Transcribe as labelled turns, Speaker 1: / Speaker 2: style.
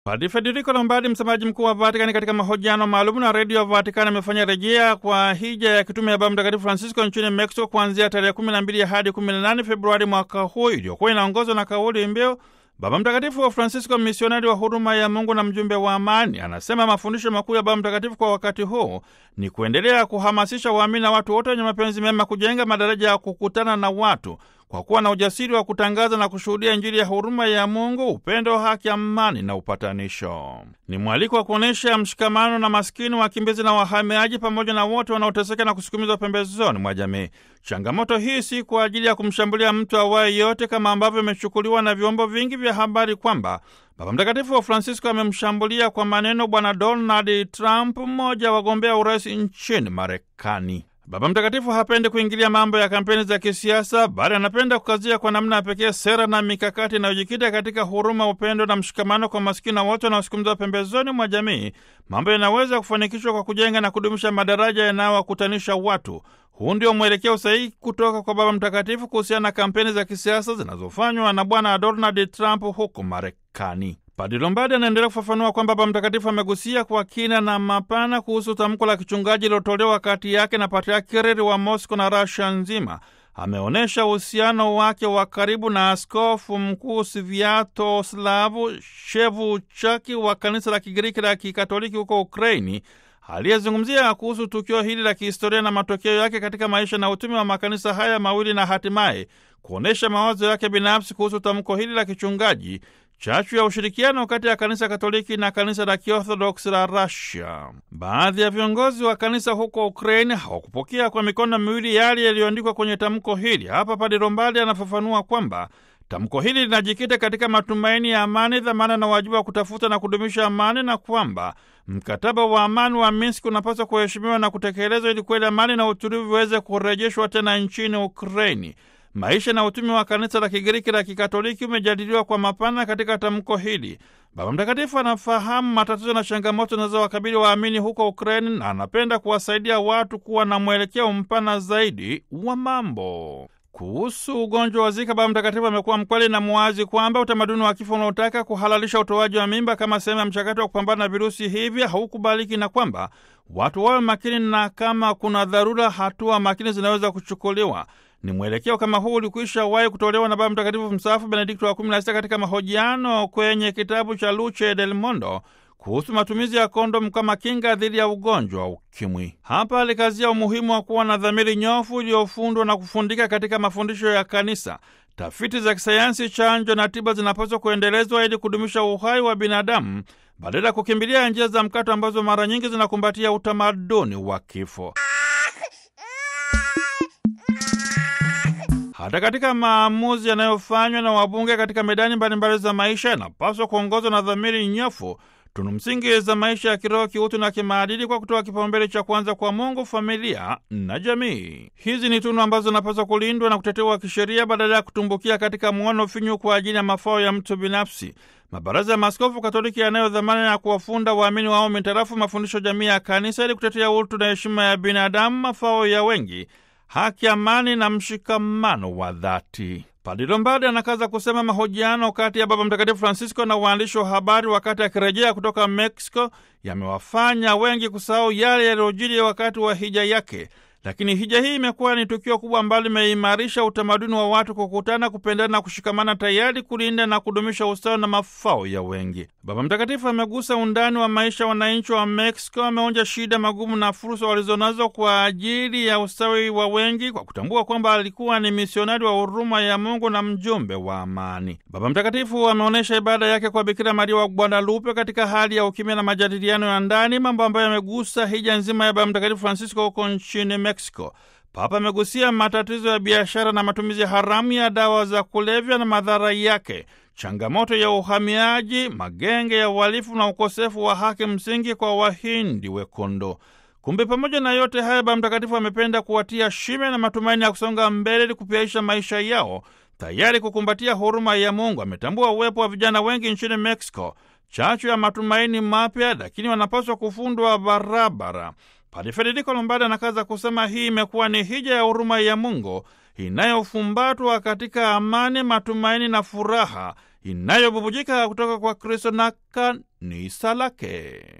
Speaker 1: Padre Federico Lombardi, msemaji mkuu wa Vatikani, katika mahojiano maalum na redio ya Vatikani amefanya rejea kwa hija ya kitume ya Baba Mtakatifu Francisco nchini Mexico kuanzia tarehe 12 hadi 18 Februari mwaka huu, iliyokuwa inaongozwa na kauli mbiu Baba Mtakatifu wa Francisco, misionari wa huruma ya Mungu na mjumbe wa amani. Anasema mafundisho makuu ya Baba Mtakatifu kwa wakati huu ni kuendelea kuhamasisha waamini na watu wote wenye mapenzi mema kujenga madaraja ya kukutana na watu kwa kuwa na ujasiri wa kutangaza na kushuhudia Injili ya huruma ya Mungu, upendo, haki, amani na upatanisho. Ni mwaliko wa kuonyesha mshikamano na maskini, wakimbizi na wahamiaji, pamoja na wote wanaoteseka na kusukumizwa pembezoni mwa jamii. Changamoto hii si kwa ajili ya kumshambulia mtu awaye yote, kama ambavyo imechukuliwa na vyombo vingi vya habari kwamba Baba Mtakatifu wa Francisco amemshambulia kwa maneno Bwana Donald Trump, mmoja wa wagombea urais nchini Marekani. Baba Mtakatifu hapendi kuingilia mambo ya kampeni za kisiasa, bali anapenda kukazia kwa namna ya pekee sera na mikakati inayojikita katika huruma, upendo na mshikamano kwa masikini na wote wanaosukumizwa pembezoni mwa jamii, mambo yanaweza kufanikishwa kwa kujenga na kudumisha madaraja yanayowakutanisha watu. Huu ndio mwelekeo sahihi kutoka kwa Baba Mtakatifu kuhusiana na kampeni za kisiasa zinazofanywa na Bwana Donald Trump huko Marekani. Padre Lombardi anaendelea kufafanua kwamba Baba Mtakatifu amegusia kwa kina na mapana kuhusu tamko la kichungaji lilotolewa kati yake na Patriaki Kirili wa Mosco na Rasia nzima. Ameonyesha uhusiano wake wa karibu na askofu mkuu Sviatoslavu Shevuchaki wa kanisa la Kigiriki la Kikatoliki huko Ukraini, aliyezungumzia kuhusu tukio hili la kihistoria na matokeo yake katika maisha na utumi wa makanisa haya mawili na hatimaye kuonyesha mawazo yake binafsi kuhusu tamko hili la kichungaji chachu ya ushirikiano kati ya kanisa Katoliki na kanisa la Kiorthodoksi la Russia. Baadhi ya viongozi wa kanisa huko Ukraini hawakupokea kwa mikono miwili yale yaliyoandikwa kwenye tamko hili. Hapa Padre Lombardi anafafanua kwamba tamko hili linajikita katika matumaini ya amani, dhamana na wajibu wa kutafuta na kudumisha amani, na kwamba mkataba wa amani wa Minsk unapaswa kuheshimiwa na kutekelezwa ili kweli amani na utulivu viweze kurejeshwa tena nchini Ukraini. Maisha na utumi wa kanisa la Kigiriki la Kikatoliki umejadiliwa kwa mapana katika tamko hili. Baba Mtakatifu anafahamu matatizo na changamoto zinazowakabili waamini huko Ukraini na anapenda kuwasaidia watu kuwa na mwelekeo mpana zaidi wa mambo. Kuhusu ugonjwa wa Zika, Baba Mtakatifu amekuwa mkweli na muwazi kwamba utamaduni wa kifo unaotaka kuhalalisha utoaji wa mimba kama sehemu ya mchakato wa kupambana na virusi hivi haukubaliki na kwamba watu wawe makini na kama kuna dharura, hatua makini zinaweza kuchukuliwa. Ni mwelekeo kama huu ulikwisha wahi kutolewa na Baba Mtakatifu mstaafu Benedikto wa 16 katika mahojiano kwenye kitabu cha Luce del Mondo kuhusu matumizi ya kondomu kama kinga dhidi ya ugonjwa wa ukimwi. Hapa alikazia umuhimu wa kuwa na dhamiri nyofu iliyofundwa na kufundika katika mafundisho ya Kanisa. Tafiti za kisayansi, chanjo na tiba zinapaswa kuendelezwa ili kudumisha uhai wa binadamu badala ya kukimbilia njia za mkato ambazo mara nyingi zinakumbatia utamaduni wa kifo. Hata katika maamuzi yanayofanywa na wabunge katika medani mbalimbali za maisha yanapaswa kuongozwa na dhamiri nyofu, tunu msingi za maisha ya kiroho, kiutu na kimaadili, kwa kutoa kipaumbele cha kwanza kwa Mungu, familia na jamii. Hizi ni tunu ambazo zinapaswa kulindwa na kutetewa kisheria badala ya kutumbukia katika mwono finyu kwa ajili ya mafao ya mtu binafsi. Mabaraza ya Maaskofu Katoliki yanayo dhamana ya kuwafunda waamini wao mitarafu mafundisho jamii ya Kanisa ili kutetea utu na heshima ya binadamu, mafao ya wengi haki, amani na mshikamano wa dhati. Padre Lombardi anakaza kusema mahojiano kati ya Baba Mtakatifu Francisco na waandishi wa habari wakati akirejea kutoka Mexico yamewafanya wengi kusahau yale yaliyojiri wakati wa hija yake. Lakini hija hii imekuwa ni tukio kubwa ambalo limeimarisha utamaduni wa watu kukutana, kupendana na kushikamana, tayari kulinda na kudumisha ustawi na mafao ya wengi. Baba Mtakatifu amegusa undani wa maisha wananchi wa Mexico, ameonja shida, magumu na fursa walizonazo kwa ajili ya ustawi wa wengi, kwa kutambua kwamba alikuwa ni misionari wa huruma ya Mungu na mjumbe wa amani. Baba Mtakatifu ameonyesha ibada yake kwa Bikira Maria wa Guadalupe katika hali ya ukimya na majadiliano ya ndani, mambo ambayo yamegusa hija nzima ya Baba Mtakatifu Francisco huko nchini Mexico. Papa amegusia matatizo ya biashara na matumizi haramu ya dawa za kulevya na madhara yake, changamoto ya uhamiaji, magenge ya uhalifu na ukosefu wa haki msingi kwa Wahindi wekundu. Kumbe pamoja na yote haya, Baba Mtakatifu amependa kuwatia shime na matumaini ya kusonga mbele ili kupiaisha maisha yao, tayari kukumbatia huruma ya Mungu. Ametambua uwepo wa vijana wengi nchini Mexico, chachu ya matumaini mapya, lakini wanapaswa kufundwa barabara. Padre Federico Lombardi anakaza kusema hii imekuwa ni hija ya huruma ya Mungu inayofumbatwa katika amani, matumaini na furaha inayobubujika kutoka kwa Kristo na ni Salake.